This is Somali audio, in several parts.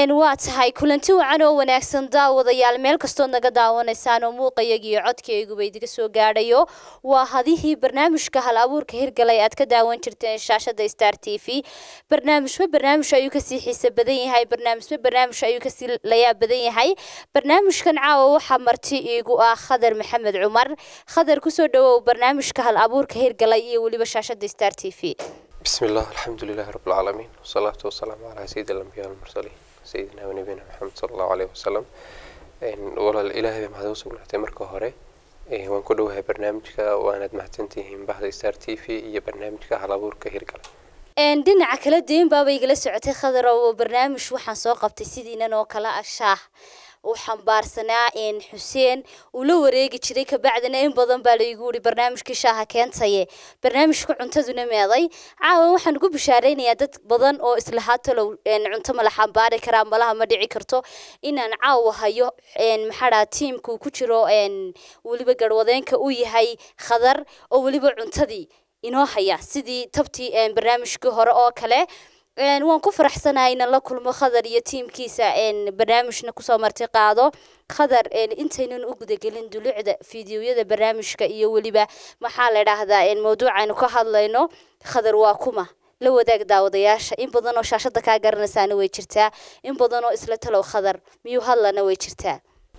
waa tahay kulanti wacan oo wanaagsan daawadayaal meel kastood naga daawanaysaan oo muuqayagi iyo codkayguba idiga soo gaadhayo waa hadihii barnaamijka hal abuurka hirgalay aad ka daawan jirteen shaashada star t v barnaamijba barnaamij ayuu kasii xiise badan yahay barnaamijba barnaamij ayuu kasii layaab badan yahay barnaamijkan caawa waxaa marti iigu ah khadar maxamed cumar khadar kusoo dhawow barnaamijka hal abuurka hirgalay iyo weliba shaashada star t v بسم الله الحمد لله رب العالمين والصلاة والسلام على سيد الأنبياء والمرسلين سيدنا ونبينا محمد صلى الله عليه وسلم walaal ilaahay bay mahad u sugnaatay marka hore waan ku dhowahay barnaamijka waanaad mahadsantihiin bahda star t v iyo barnaamijka hal abuurka hirgala dhinaca kala deyn baaba igala socotay khadar oo barnaamij waxaan soo qabtay sidiinan oo kale ah shaah uu xambaarsanaa xuseen uu la wareegi jiray kabacdina in badan baa laigu yiri barnaamijkii shaaha keentaye barnaamijka cuntaduna meeday caawa waxaan ugu bishaaraynayaa dad badan oo islahaa talow cunto mala xambaari karaa malaha ma dhici karto inaan caawa hayo maxaa tiimka uu ku jiro weliba garwadeenka uu yahay khadar oo weliba cuntadii inoo haya sidii tabtii barnaamijkii hore oo kale waan ku faraxsanahay inaan la kulmo khadar iyo tiimkiisa barnaamijna kusoo marti qaado khadar intaynan u gudagelin dulucda fideoyada barnaamijka iyo weliba maxaa la idhaahdaa mawduucaynu ka hadlayno khadar waa kuma la wadaag daawadayaasha in badan oo shaashada kaa garanaysaana way jirtaa in badan oo isla talow khadar miyuu hadlana way jirtaa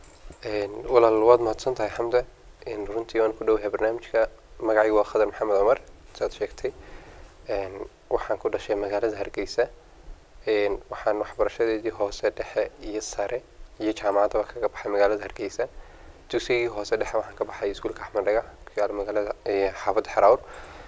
walaal waad mahadsan tahay xamda runtii waan ku dhowahay barnaamijka magacaygu waa khadar maxamed cumar saad sheegtay waxaan ku dhashay magaalada hargeysa waxaan waxbarashadeedii hoose dhexe iyo sare iyo jaamacadaba kaga baxay magaalada hargeysa dugsigii hoose dhexe waxaan ka baxay iskuulka axmed dhagax kuyaala magaalada xaafadda xeraawr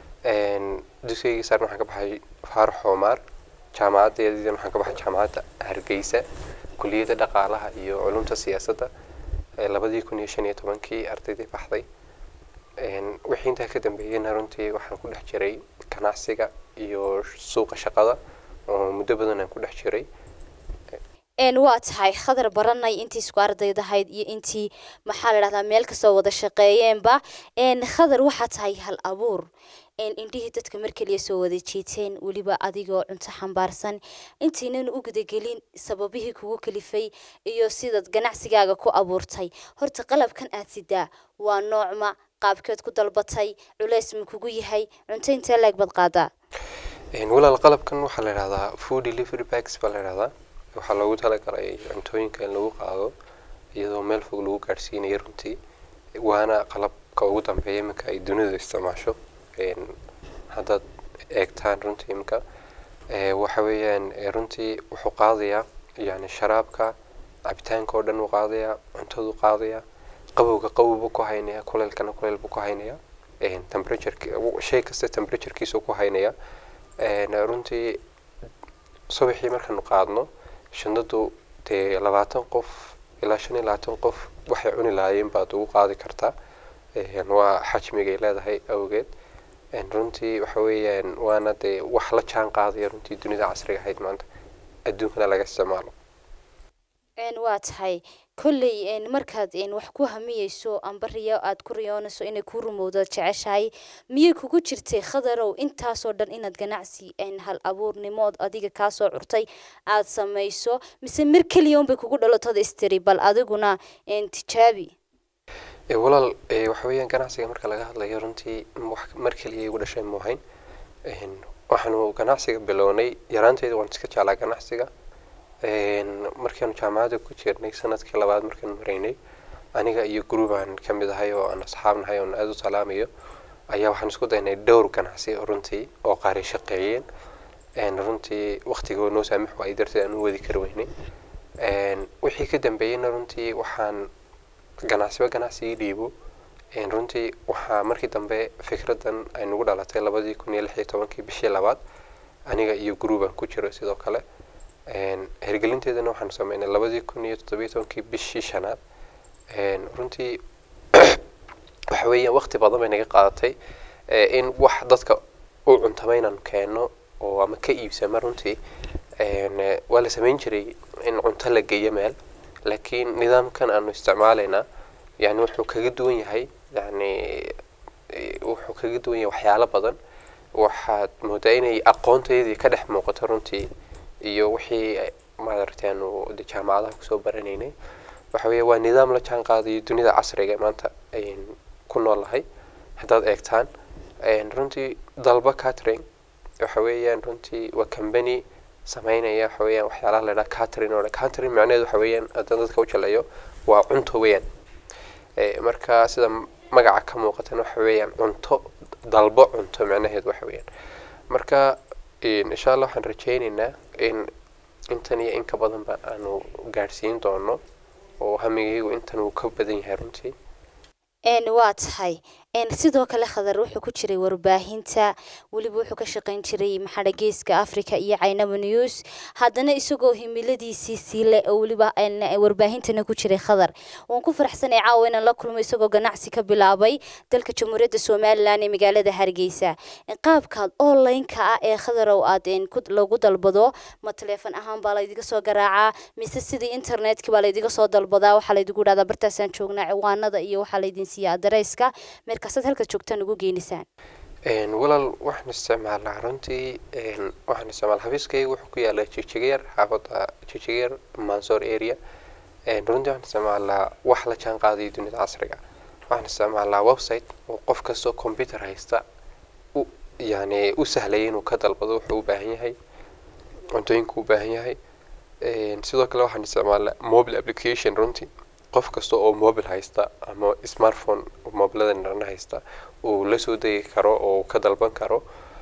dugsigii sarena waxaan ka baxay faarax xoomaar jaamacadeediina waxaan ka baxay jaamacadda hargeysa kuliyadda dhaqaalaha iyo culumta siyaasadda labadii kun iyo shan iyo tobankii ardaydii baxday wixii intaa ka dambeeyeyna runtii waxaan ku dhex jiray ganacsiga iyo suuqa shaqada oo muddo badan aan ku dhex jiray waa tahay khadar baranay intii isku ardaydahayd iyo intii maxaa la dhahdaa meel kasoo wada shaqeeyeenba khadar waxaa tahay hal abuur indhihii dadka mar keliya soo wada jiiteen weliba adigoo cunto xambaarsan intaynan u gudagelin sababihii kugu kalifay iyo sidaad ganacsigaaga ku abuurtay horta qalabkan aad sidaa waa noocma qaabkeed ku dalbatay culeys ma kugu yahay cunto intee leeg baad qaadaa walaal qalabkan waxaa la idhahdaa food delivery bags baa la idhahdaa waxaa loogu talagalay cuntooyinka in lagu qaado iyadoo meel fog lagu gaadhsiinayo runtii waana qalabka ugu dambeeya iminka ay dunidu isticmaasho haddaad eegtaan runtii iminka waxa weeyaan runtii wuxuu qaadayaa yani sharaabka cabitaanka oo dhan uu qaadayaa cuntaduu qaadayaa qabowga qabowbuu ku haynaya kuleelkana kuleel buu ku haynaya temperature shay kasta temperaturekiisuu ku haynaya runtii subaxii markaanu qaadno shandadu dee labaatan qof ilaa shan iyo labaatan qof waxay cuni lahaayeen baad ugu qaadi kartaa waa xajmigay leedahay awgeed runtii waxa weeyaan waana dee wax la jaan qaadaya runtii dunida casriga ahayd maanta adduunkana laga isticmaalo waa tahay kolley markaad wax ku hamiyeyso amba riyo aad ku riyoonayso inay ku rumowdo jeceshahay miyay kugu jirtay khadarow intaasoo dhan inaad ganacsi hal abuurnimood adiga kaasoo curtay aad samayso mise mar keliya unbay kugu dhalatooda istiri bal adiguna tijaabi walaal waxa weeyaan ganacsiga marka laga hadlayo runtii mar keliya igu dhashay muuhayn waxaanu ganacsiga bilownay yaraanteeda waan iska jeclaa ganacsiga markaanu jaamacadda ku jirnay sanadkii labaad markaanu maraynay aniga iyo groubaan ka mid ahay oo aan asxaabnahay oon aada u salaamayo ayaa waxaan isku daynay dhowr ganacsi runtii oo qaari shaqeeyeen runtii waktigoo noo saamix waayay darteed aan u wadi kari weynay wixii ka dambeeyeyna runtii waxaan ganacsiba ganacsigii dhiibo runtii waxaa markii dambe fikraddan ay nagu dhalatay labadii kun iyo lix iyo tobankii bishii labaad aniga iyo groubaan ku jiro sidoo kale hergelinteedana waxaanu sameynay labadii kun iyo toddobiyo tobankii bishii shanaad runtii waxa weeyaan waqti badan bay naga qaadatay in wax dadka u cuntama inaanu keenno oo ama ka iibsama runtii waa la sameyn jiray in cunto la geeyo meel laakiin nidaamkan aanu isticmaalaynaa yani wuxuu kaga duwan yahay yani wuxuu kaga duwan yahay waxyaalo badan waxaad moodaa inay aqoonteedii ka dhex muuqato runtii iyo wixii maaragtay aanu de jaamacadaha kusoo baranaynay waxa weeye waa nidaam la jaan qaadayo dunida casriga ee maanta ayn ku noolahay haddaad eegtaan runtii dalba catering waxa weeyaan runtii waa company sameynaya waxa weeyaan waxyaalaha la idhaha catering oo catering macnaheedu waxa weeyaan haddaan dadka u jaleeyo waa cunto weeyaan marka sida magaca ka muuqatan waxa weeyaan cunto dalbo cunto macnaheedu waxa weeyaan marka insha allah waxaan rajaynaynaa in intan iyo in ka badanba aanu gaadhsiin doono oo hamigaygu intan uu ka badan yahay runtii waa tahay sidoo kale khadar wuxuu ku jiray warbaahinta weliba wuxuu ka shaqayn jiray maxadha geeska africa iyo caynaba news haddana isagoo himiladiisii siile oo weliba warbaahintana ku jiray khadar waan ku faraxsanay caawa inaan la kulmo isagoo ganacsi ka bilaabay dalka jamhuuriyadda somalilan ee magaalada hargeysa qaabkaad online-ka ah ee khadarow aad lagu dalbado ma taleefon ahaan baa laydiga soo garaacaa mise sidii internetka baa laydiga soo dalbadaa waxaa laydigu dhahdaa bartaasaan joognaa ciwaanada iyo waxaa laydin siiya adareyska markaasaad halkaad joogtaan ugu geenisaan walaal waxaan isticmaalnaa runtii waxaan isticmaal xafiiskayga wuxuu ku yaalaa jijigyeer xaafadda jijigyeer mansoor area runtii waxaan isticmaalnaa wax la jaan qaadayo dunida casriga waxaan isticmaalnaa website oo qof kastoo computer haysta u yani u sahlaya inuu ka dalbado wuxuu u baahan yahay cuntooyinka u baahan yahay sidoo kale waxaan isticmaalnaa mobile application runtii qof kasta oo mobile haysta ama smartphone mobilada dharna haysta uu la soo degi karo oo ka dalban karo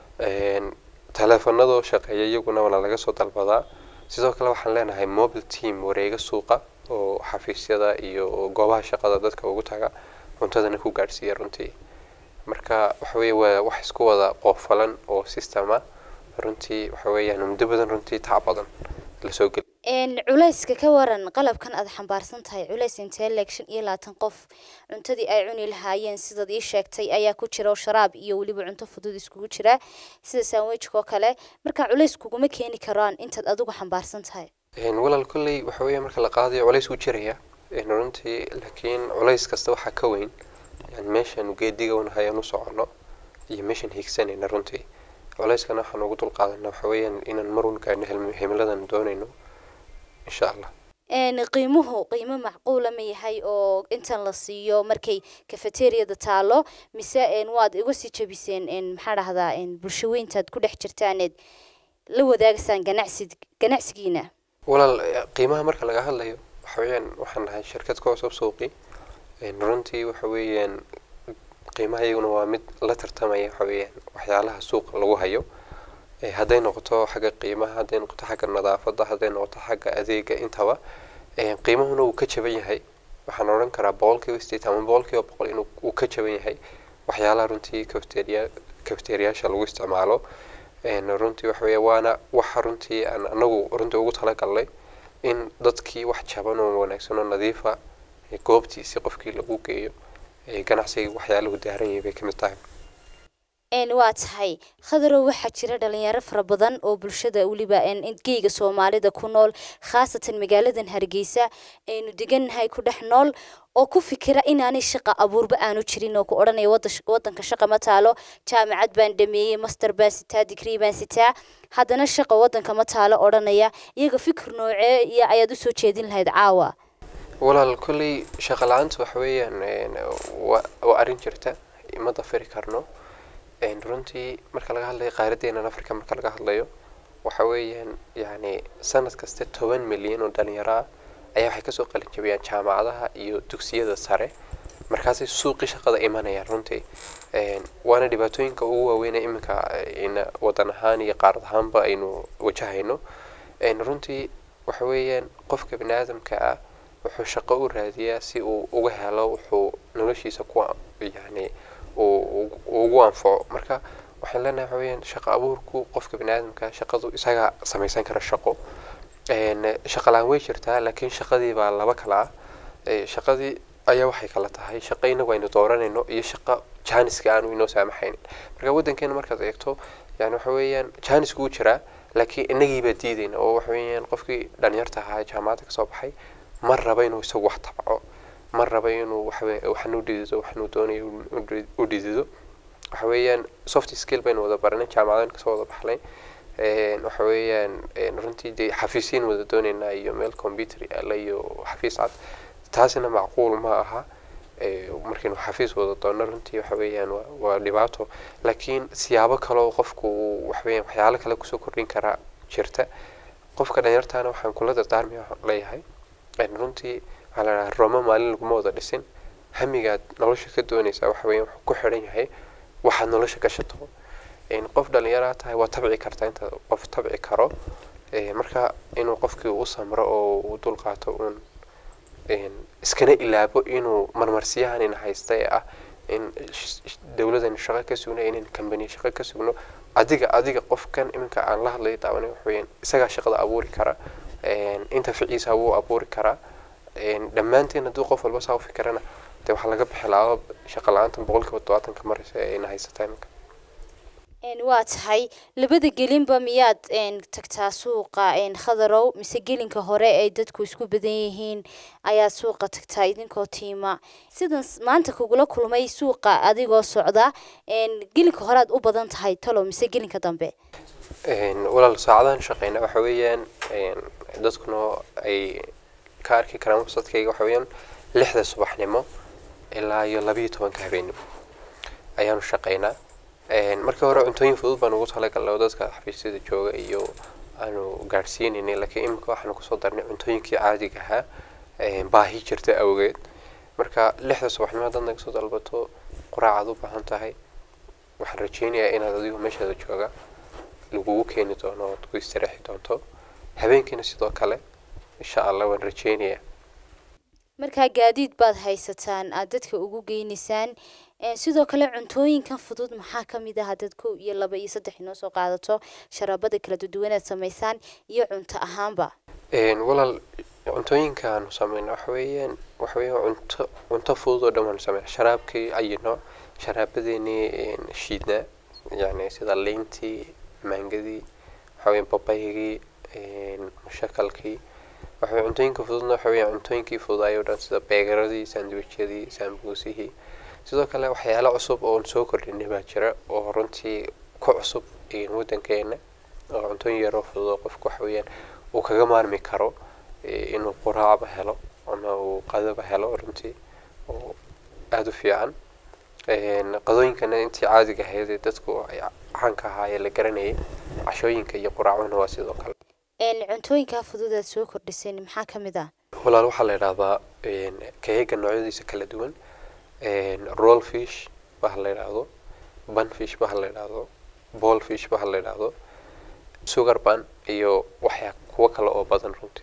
taleefanadoo shaqeeya iyaguna waana laga soo dalbadaa sidoo kale waxaan leenahay mobile team wareega suuqa oo xafiisyada iyo goobaha shaqada dadka ugu taga cuntadana ku gaadhsiiya runtii marka waxa weeye waa wax isku wada qoofalan oo system ah runtii waxa weeyaan muddo badan runtii tac badan lasoo geli culayska ka waran qalabkan aad xambaarsan tahay culays intee leeg shan iyo labaatan qof cuntadii ay cuni lahaayeen sidaad ii sheegtay ayaa ku jira oo sharaab iyo weliba cunto fudud iskugu jira sida sandwichka oo kale marka culays kuguma keeni karaan intaad adigu xambaarsan tahay walaal kolley waxa weeye marka la qaadayo culays wuu jiraya runtii laakiin culays kasta waxaa ka weyn yani meeshaanu geediga unahayaan u soconno iyo meeshaan hiigsanayna runtii culayskana waxaan ugu dulqaadanaa waxa weeyaan inaan marun gaadhno himiladan doonayno insha allah qiimuhu qiimo macquula ma yahay oo intan la siiyo markay cafeteriada taalo mise waad iga sii jabiseen maxaa dhahdaa bulsho weyntaad ku dhex jirtaaneed la wadaagaysaan ganacsi ganacsigiina walaal qiimaha marka laga hadlayo waxa weeyaan waxaan nahay shirkad ka cusub suuqi runtii waxa weeyaan qiimaha iyaguna waa mid la tartamaya waxa weeyaan waxyaalaha suuqa lagu hayo hadday noqoto xagga qiimaha hadday noqoto xagga nadaafadda hadday noqoto xagga adeega intaba qiimahuna wuu ka jaban yahay waxaan odhan karaa boqolkiiba sideetan ama boqolkiiba boqol inuu uu ka jaban yahay waxyaalaha runtii cafeteria cafeteriyaasha lagu isticmaalo runtii waxa weeye waana waxa runtii aan anagu runtii ugu talagalnay in dadkii wax jaban oo wanaagsan oo nadiifa goobtiisi qofkii lagu geeyo ganacsiga waxyaalahu daaran yahay bay ka mid tahay waa tahay khadarow waxaa jira dhalinyaro fara badan oo bulshada weliba geyga soomaalida ku nool khaasatan magaaladan hargeysa aynu degannahay ku dhex nool oo ku fikira inaanay shaqa abuurba aanu jirin oo ku odhanaya wadanka shaqa ma taalo jaamacad baan dhameeyey master baan sitaa digrii baan sitaa haddana shaqa wadanka ma taalo odhanaya iyaga fikir noocee iyo ayaad usoo jeedin lahayd caawa walaal kolley shaqa la-aanta waxa weeyaan waa arrin jirta ma dafiri karno runtii marka laga hadlayo qaaradeenan africa marka laga hadlayo waxa weeyaan yani sanad kasta toban milyan oo dhalinyaro ah ayaa waxay kasoo qalin jabiyaan jaamacadaha iyo dugsiyada sare markaasay suuqii shaqada imanayaan runtii waana dhibaatooyinka ugu waaweyn iminka wadan ahaan iyo qaarad ahaanba aynu wajahayno runtii waxa weeyaan qofka bani aadamka ah wuxuu shaqo u raadiyaa si uu uga helo wuxuu noloshiisa ku yani ugu anfaco marka waxaan leenahay waxa weeyaan shaqo abuurku qofka bani aadamka shaqadu isaga samaysan kara shaqo shaqa la-aan way jirtaa laakiin shaqadii baa laba kala ah shaqadii ayaa waxay kala tahay shaqo inagu aynu dooranayno iyo shaqo jaaniska aanu inoo saamaxaynin marka waddankeena markaad eegto yani waxa weeyaan jaanisku wuu jiraa laakiin inagiibaa diidayna oo waxa weeyaan qofkii dhalinyarta ahaa jaamacadda kasoo baxay ma raba inuu isagu wax tabco ma raba inuu waxawe waxan u dhidido waxanuu doonayo u dhidido waxa weeyaan soft skill baynu wada baranay jaamacadan kasoo wada baxnay waxa weeyaan runtii dee xafiisyin wada dooneynaa iyo meel computer yaala iyo xafiis cad taasina macquul ma aha markaynu xafiis wada doonno runtii waxa weeyaan waa dhibaato laakiin siyaabo kaleo qofku waxaweeyaan waxyaalo kale kusoo kordhin karaa jirta qofka dhalinyartaana waxaan kula dardaarmi leeyahay runtii waxaa la dhahaa roma maalin laguma wada dhisin hamigaad nolosha ka doonaysaa waxa weeyaan wuxuu ku xidhan yahay waxaad nolosha gashato qof dhalinyaraa tahay waa tabci kartaa inta qof tabci karo marka inuu qofkii u samro oo uu dul qaato uun iskana ilaabo inuu marmarsiyahanina haysta ee ah in dowladan shaqo ka sugno inan kambani shaqo ka sugno adiga adiga qofkan iminka aan la hadlayo daawanay waxaweyaan isagaa shaqada abuuri kara inta ficiisa wuu abuuri karaa dhammaanteen hadduu qof walba saa u fikirana dee waxaa laga bixi lahaa shaqa la-aantan boqolkiiba todobaatanka maraysa ee ina haysata iminka waa tahay labada gelinba miyaad tagtaa suuqa khadarow mise gelinka hore ay dadku isku badan yihiin ayaad suuqa tagtaa idinkoo tiima sidan maanta kugula kulmay suuqa adigoo socda gelinka horead u badan tahay talo mise gelinka dambe walaal saacadahan shaqeyna waxa weeyaan dadkuna ay ka arki karaan websadkayga waxa weeyaan lixda subaxnimo ilaa iyo labiyo tobanka habeenimo ayaanu shaqeynaa markii hore cuntooyin fudud baan ugu talagalnay oo dadka xafiisyada jooga iyo aanu gaadhsiinaynay laakiin imika waxaanu kusoo darnay cuntooyinkii caadiga ahaa baahi jirta awgeed marka lixda subaxnimo haddaad naga soo dalbato quraacaad u baahan tahay waxaan rajeynayaa inaad adigu meeshaada jooga lagugu keeni doono ood ku istareexi doonto habeenkiina sidoo kale insha allah waan rajeynayaa markaa gaadiid baad haysataan aad dadka ugu geynaysaan sidoo kale cuntooyinkan fudud maxaa ka mid ah haddaad kow iyo laba iyo saddex inoo soo qaadato sharaabada kala duduwanaad samaysaan iyo cunto ahaanba walaal cuntooyinkaanu sameyna waxa weeyaan waxa weeyaan cunto cunto fudud oo dhan waanu sameyna sharaabkii ayino sharaabadeennii shiidnaa yacni sida liintii maangadii waxa weeyaan babaygii mushakalkii waxa weeyaan cuntooyinka fududna waxa weeyaan cuntooyinkii fududaayoo dhan sida beegaradii sandwichadii sambuusihii sidoo kale waxyaalo cusub oon soo kordhinay baa jira oo runtii ku cusub waddankeena oo cuntooyin yaroo fudud oo qofku waxa weeyaan uu kaga maarmi karo inuu quraacba helo ama uu qadaba helo runtii oo aada u fiican qadooyinkana intii caadiga ahayd ee dadku ay caanka ahaayee la garanayay cashooyinka iyo quraacuna waa sidoo kale cuntooyinkaa fudud aad soo kordhiseen maxaa ka mid ah walaal waxaa la idhahdaa keega noocyadiisa kala duwan roll fish baha la idhaahdo bun fish baha la idhaahdo ball fish baha la idhaahdo sugar bun iyo waxyaa kuwo kale oo badan runtii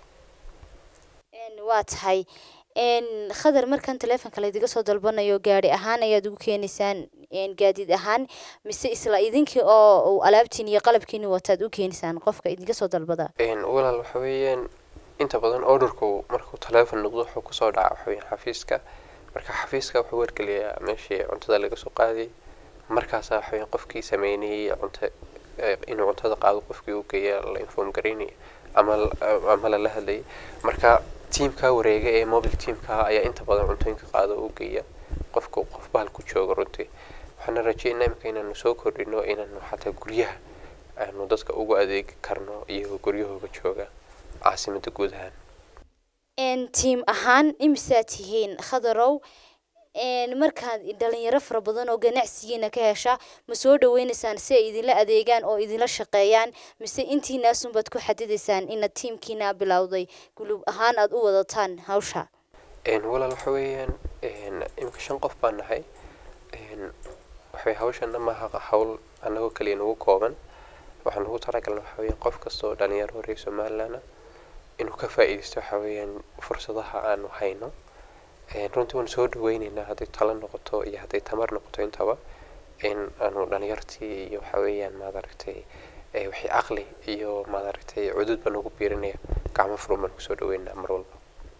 waa tahay khadar markan teleefonka laydiga soo dalbanayo gaari ahaan ayaad ugu keenaysaan gaadiid ahaan mise isla idinkii oo alaabtiin iyo qalabkiini wataad u keenaysaan qofka idinka soo dalbada walaal waxa weeyaan inta badan orderku markuu teleefon noqdo wuxuu kusoo dhaca waxa weeyaan xafiiska marka xafiiska wuxuu wargeliyaa meeshii cuntada laga soo qaaday markaasaa waxa weeyaan qofkii sameynayay cunta inuu cuntada qaado qofkii u geeya la inform garaynaya ama ama lala hadlayay marka tiamka wareega ee mobile teamka ayaa inta badan cuntooyinka qaado u geeya qofku qof bahal ku jooga runtii waxaana rajeynaa imika inaanu soo kordhino inaanu xataa guryaha aanu dadka ugu adeegi karno iyagoo guryahooga jooga caasimada guud ahaan tiim ahaan imisaad tihiin khadarow markaad dhalinyaro fara badan oo ganacsigiina ka hesha ma soo dhaweynaysaan si ay idinla adeegaan oo idinla shaqeeyaan mise intiinaasunbaad ku xadidaysaan inaad tiimkiina bilowday gulub ahaan aada u wadataan hawsha walaal waxa weeyaan imika shan qof baan nahay waxay hawshana maaha hawl anagoo kaliya nagu kooban waxaan ugu talagalna waxa weeyaan qof kasta oo dhalinyaro horeey somalilandna inuu ka faa'iidaysto waxa weeyaan fursadaha aanu hayno runtii waan soo dhaweyneynaa hadday talo noqoto iyo hadday tamar noqoto intaba in aanu dhalinyartii iyo waxa weeyaan maad aragtay wixii caqli iyo maad aragtay cudud baan ugu biirinaya gacmo furan baan kusoo dhaweynaa mar walba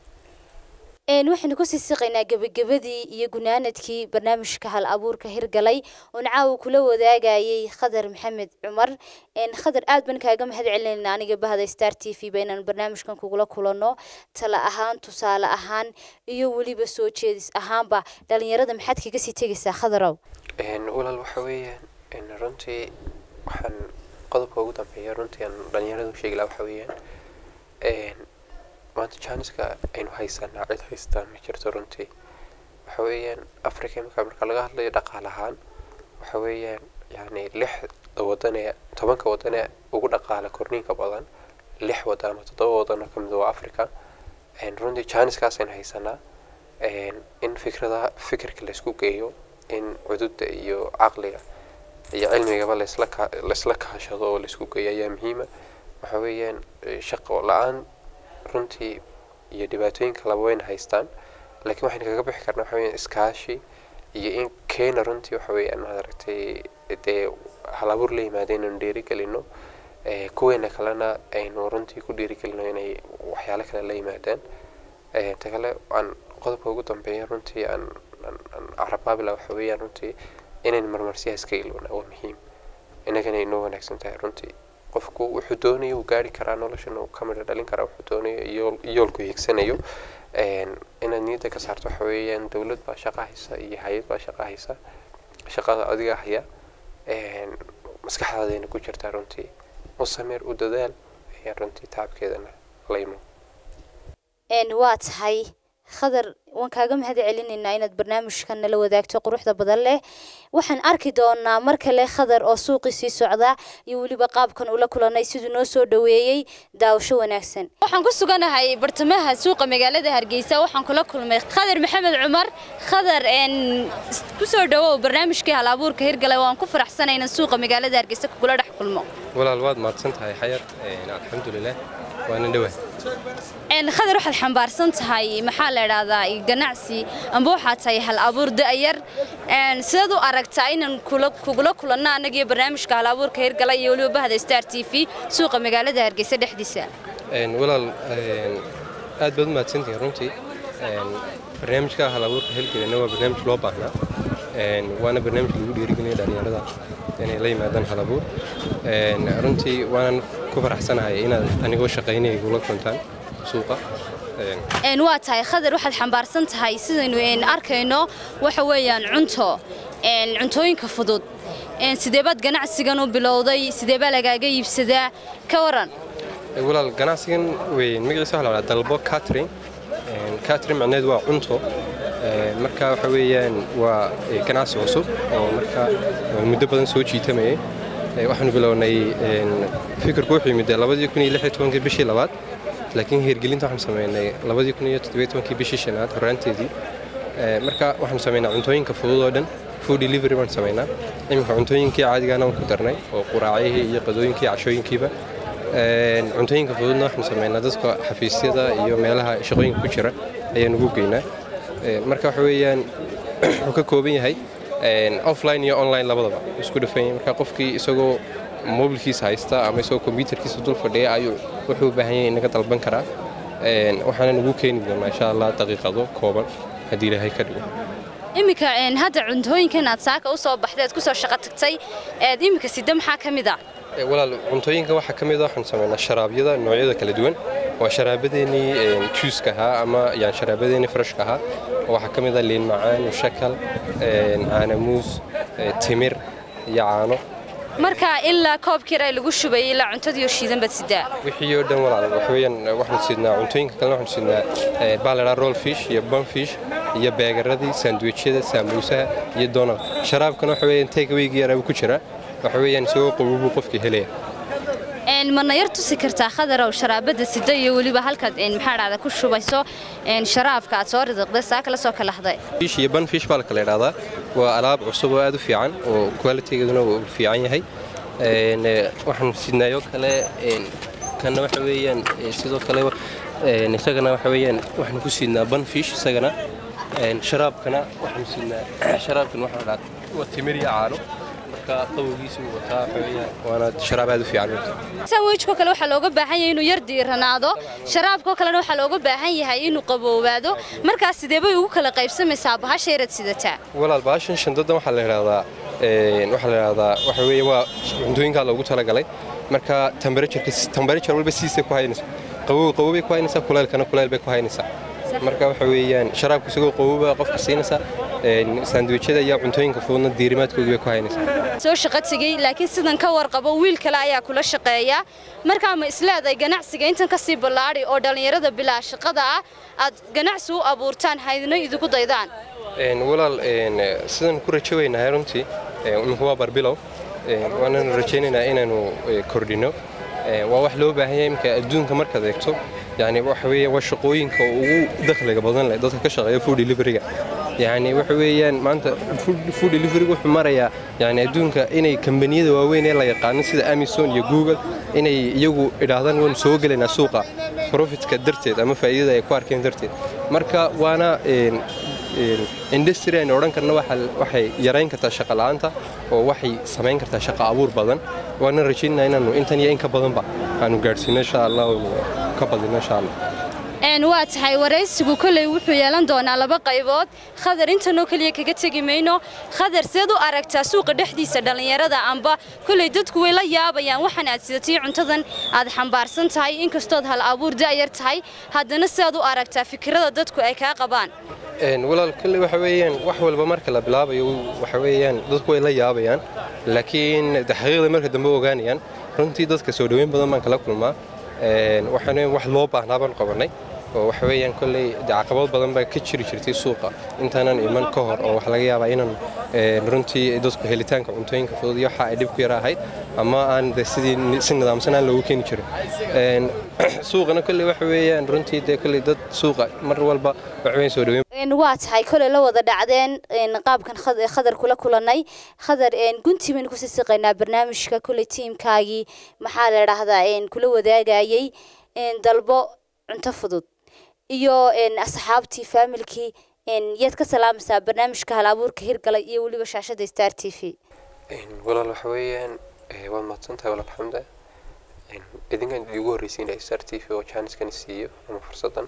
waxaynu kusii siqaynaa gebagabadii iyo gunaanadkii barnaamijka hal abuurka hirgalay oon caawa kula wadaagayay khadar maxamed cumar khadar aad baan kaaga mahad celinayna aniga bahda star t v ba inaan barnaamijkan kugula kulanno tala ahaan tusaale ahaan iyo weliba soo jeedis ahaanba dhalinyarada maxaad kaga sii tegaysaa khadarow walaal waxa weeyaan runtii waxaan qodobka ugu dambeeya runtii aan dhalinyarada u sheegi lahaa waxa weeyaan maanta janiska aynu haysanaa cid haystaan ma jirto runtii waxa weeyaan africa imika marka laga hadlayo dhaqaal ahaan waxa weeyaan yani lixda wadan ee tobanka wadan ee ugu dhaqaala korniinka badan lix wadan ama toddoba wadan oo kamid waa africa runtii janiskaasaynu haysanaa in fikradaha fikirka laysku geeyo in cududa iyo caqliga iyo cilmigaba laysla ka laysla kaashado oo laysku geeyo ayaa muhiima waxa weeyaan shaqo la-aan runtii iyo dhibaatooyinka laba wayna haystaan laakiin waxaynu kaga bixi karnaa waxa weeyaan iskaashi iyo in keena runtii waxa weeyaan maaragtay dee halabuur la yimaada inaynu dhiirigelino kuweena kalena aynu runtii ku dhiirigelino inay waxyaalo kale la yimaadaan ta kale aan qodobka ugu dambeeya runtii aan aan carabaabila waxa weeyaan runtii inaynu marmarsiyaha iska ilowna waa muhiim innagana inoo wanaagsan tahay runtii qofku wuxuu doonayo uu gaari karaa noloshan uu ka midho dhalin karaa wuxuu doonayo iyo yoolku hiigsanayo inaad niyadda ka saarto waxa weeyaan dowlad baa shaqa haysa iyo hay-ad baa shaqa haysa shaqada adiga haya maskaxdaadayna ku jirtaa runtii u sameer u dadaal ayaa runtii tacabkeedana la imo waa tahay khadar waan kaaga mahad celinaynaa inaad barnaamijkan nala wadaagto quruxda badan leh waxaan arki doonaa mar kale khadar oo suuqii sii socda iyo weliba qaabkan ula kulanay siduu noo soo dhaweeyey daawasho wanaagsan waxaan ku suganahay bartamaha suuqa magaalada hargeysa waxaan kula kulmay khadar maxamed cumar khadar kusoo dhawow barnaamijkii hal abuurka hirgalay waan ku faraxsanay inaan suuqa magaalada hargeysa kugula dhex kulmo walaal waad mahadsan tahay xayar alxamdulilah waana dhowaa khadar waxaad xambaarsan tahay maxaa la idhaahdaa ganacsi amba waxaad tahay hal abuur da'yar sidaad u aragtaa inaan kugula kulanno annagiyo barnaamijka hal abuurka hirgala iyo weliba bahda star t v suuqa magaalada hargeysa dhexdiisa walaal aad baad u mahadsantihin runtii barnaamijka hal abuurka hirgelina waa barnaamij loo baahnaa waana barnaamij lagu dhiirigelinayo dhalinyarada inay la yimaadaan hal abuur runtii waanan ku faraxsanahay inaad anigoo shaqaynaya igula kuntaan suuqa waa tahay khadar waxaad xambaarsan tahay sidaynu arkayno waxa weeyaan cunto cuntooyinka fudud sidee baad ganacsigan u bilowday sidee baa lagaaga iibsadaa ka waran walaal ganacsigan weyn magaciisa waxa la dhahaa dalbo catering catering macneed waa cunto marka waxa weeyaan waa ganacsi cusub oo marka muddo badan soo jiitamayay waxaanu bilownay fikirku wuxuu yimid labadii kun iyo lix iyo tobankii bishii labaad laakiin hirgelinta waxaanu sameynay labadii kun iyo toddobiyo tobankii bishii shanaad horraanteedii marka waxaanu sameynaa cuntooyinka fudud oo dhan food delivery baan sameynaa iminka cuntooyinkii caadigaana waan ku darnay oo quraacihii iyo qadooyinkii cashooyinkiiba cuntooyinka fududna waxaanu sameynaa dadka xafiisyada iyo meelaha shaqooyinka ku jira ayaan ugu geynaa marka waxa weeyaan wuxuu ka kooban yahay offline iyo online labadaba isku dhafan yahay marka qofkii isagoo mobilkiisa haysta ama isagoo kombyutarkiisa dul fadhiya ayuu wuxuu u baahan yahay inaga dalban karaa waxaana ugu keeni doonaa insha allah daqiiqado kooban haddii ilaahay ka dhigo iminka hadda cuntooyinkan aad saaka u soo baxday aad ku soo shaqo tagtay eed iminka sida maxaa ka mid ah walaal cuntooyinka waxaa ka mid a waxaan sameynaa sharaabyada noocyada kala duwan waa sharaabadeennii juuska ahaa ama yani sharaabadeennii freshka ahaa waxaa ka mid a liin macaan mushakal caanamuus timir iyo caano marka ilaa koobkii ay lagu shubayay ilaa cuntadii oo shiidan baad sidaa wixii oo dhan walaal waxa weeyaan waxaan sidnaa cuntooyinka kalena waxaan sidnaa baa la dhahaa roll fish iyo bun fish iyo beegaradii sandwichyada saamuusaha iyo donald sharaabkana waxa weeyaan takeawayga yaraa ku jira waxa weeyaan isagoo qowobuu qofkii helaya mana yar tusi kartaa khadarow sharaabada sida iyo weliba halkaad maxaa dhahda ku shubayso sharaabka aad soo ridiqday saa kala soo kalahday fish iyo ban fish baa la kala idhahdaa waa alaab cusub oo aad u fiican oo qualitygeeduna uu fiican yahay waxaan sidnaayoo kale kanna waxa weeyaan sidoo kale isagana waxa weeyaan waxaan ku sidnaa ban fish isagana sharaabkana waxaan sidnaa sharaabkan waxa la dhahdaa waa timir iyo caano sandwichko kale waxaa looga baahan yahay inuu yar diiranaado sharaabkoo kalena waxaa looga baahan yahay inuu qaboobaado markaas sidee bay ugu kala qaybsamaysaa bahasha yaraad sidataa walaal bahashan shandadan waxaa la yidhahdaa waxaa la yidhahdaa waxa weeye waa cuntooyinkaa loogu talagalay marka temperatureka temperature walba siisay ku haynaysaa qabow qabow bay ku haynaysaa kuleylkana kuleyl bay ku haynaysaa marka waxa weeyaan sharaabka isagoo qowba qofka siinaysa saandwiijyada iyo cuntooyinka fududna diirimaadkooda bay ku haynaysaa soo shaqo tegey laakiin sidan ka warqabo wiil kale ayaa kula shaqeeya markaa ma isleedahay ganacsiga intan ka sii ballaadhi oo dhallinyarada bilaa shaqada ah aad ganacsi u abuurtaan haydna idinku daydaan walaal sidaan ku rajo weynahay runtii iminku waa barbilow waananu rajaynaynaa inaanu kordhino waa wax loo baahan yahay imika adduunka markaad eegto yani waxa weeye waa shaqooyinka ugu dakhliga badan leh dadka ka shaqeeya food deliveryga yani waxa weeyaan maanta food deliveryga wuxuu marayaa yani adduunka inay kambaniyada waaweyn ee la yaqaano sida amazon iyo google inay iyagu idhaahdaan waanu soo gelaynaa suuqa profitka darteed ama faa'iidada ay ku arkeen darteed marka waana industry aynu odhan karna waxay yarayn kartaa shaqa la'aanta oo waxay samayn kartaa shaqa abuur badan waana rajaynaa inaanu intan iyo in ka badanba aanu gaadhsiino insha allah ka badino insha allah waa tahay waraysigu kolley wuxuu yeelan doonaa laba qaybood khadar intanoo keliya kaga tegi mayno khadar seed u aragtaa suuqa dhexdiisa dhallinyarada amba kolley dadku way la yaabayaan waxaan aad sidatay cuntadan aad xambaarsan tahay inkastood hal abuur da'yar tahay haddana sead u aragtaa fikirada dadku ay kaa qabaan walaal kolley waxa weeyaan wax walba marka la bilaabayo waxa weeyaan dadku way la yaabayaan laakiin xaqiiqda marka dambe ogaanayaan runtii dadka soo dhoweyn badan baan kala kulmaa waxaan wax loo baahnaa baan qabanay oo waxa weeyaan kolley caqabad badan baa ka jiri jirtay suuqa intaanan iman ka hor oo wax laga yaabaa inaan runtii dadku helitaanka cuntooyinka fudud iyo waxa ay dhib ku yara ahayd ama aan de sidii si nidaamsan aan loogu keeni jirin suuqana kolley waxa weeyaan runtii dee kolley dad suuqa mar walba waxa weeyaan soo dhoweyn waa tahay koley la wada dhacdeen qaabkan khadar kula kulanay khadar gunti baynu kusii siqaynaa barnaamijka koley tiimkaagii maxaa la dhahdaa kula wadaagayay dalbo cunto fudud iyo asxaabtii faamilkii yaad ka salaamaysaa barnaamijka hal abuurka hirgalay iyo weliba shaashada star t v walaal waxa weeyaan waad mahadsantahay walaal xamda idinkan igu horreysiinaya star t v oo jaaniskan siiyo ama fursadan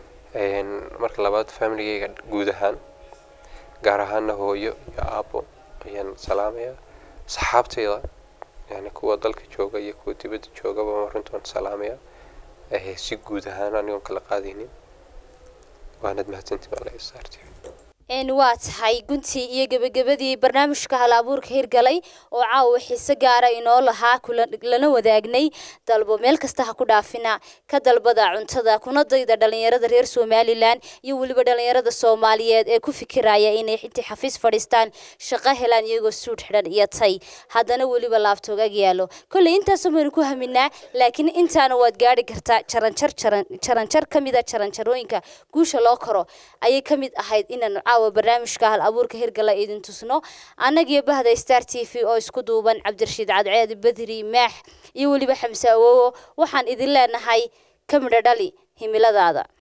marka labaad familigeyga guud ahaan gaar ahaana hooyo iyo aabo ayaan salaamayaa saxaabteyda yani kuwa dalka jooga iyo kuwa dibadda joogaba runtii waan salaamayaa si guud ahaan anigoon kala qaadaynin waanad mahadsantii baa laga saartay waa tahay guntii iyo gebagabadii barnaamijka hal abuurka hirgalay oo caawa xiise gaara inoo lahaa lana wadaagnay dalbo meel kasta ha ku dhaafina ka dalbada cuntada kuna dayda dhalinyarada reer somalilan iyo weliba dhalinyarada soomaaliyeed ee ku fikiraya inay intii xafiis fadhiistaan shaqo helaan iyagoo suudh xidhan iyo tay haddana weliba laabtoogag yaalo kolley intaasoo baynu ku haminaa laakiin intaana waad gaari kartaa jaranjar jaranjar ka mida jaranjarooyinka guusha loo koro ayay ka mid ahayd inaanu caawa barnaamijka hal abuurka hirgala idin tusno annagiyo bahda star t v oo isku duuban cabdirashiid cadceed bedri maax iyo weliba xamse awowo waxaan idin leenahay ka midho dhali himiladaada